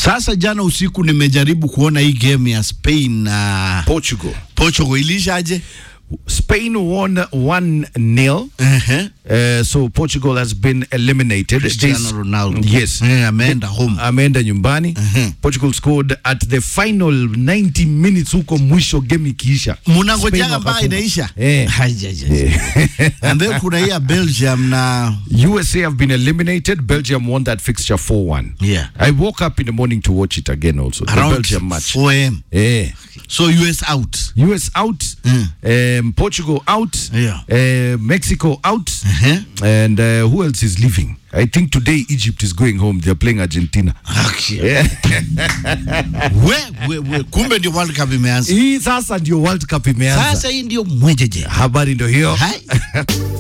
Sasa jana usiku nimejaribu kuona hii game ya Spain na Portugal. Portugal ilishaje? Spain won 1-0. Ehe. Uh, so Portugal has been eliminated. Cristiano This- Ronaldo. Yes. Eh, ameenda home. ameenda nyumbani Mhm. Portugal scored at the final 90 minutes huko mwisho game ikiisha. Spain Mnangojaga mpaka wakafunga. inaisha? Eh. Hajaja. And then kuna hii ya Belgium na USA have been eliminated. Belgium won that fixture 4-1. Yeah. I woke up in the morning to watch it again also. The around Belgium match. 4 am. Eh. So US out. US out, Mm. um, Portugal out, Yeah. uh, Mexico out, Uh-huh. and uh, who else is leaving? I think today Egypt is going home. They're playing Argentina. Okay. Yeah. We, we, we. Kumbe ndio World Cup imeanza. Hii sasa ndio World Cup imeanza. Sasa hii ndio mwejeje. Habari ndio hiyo. Hai.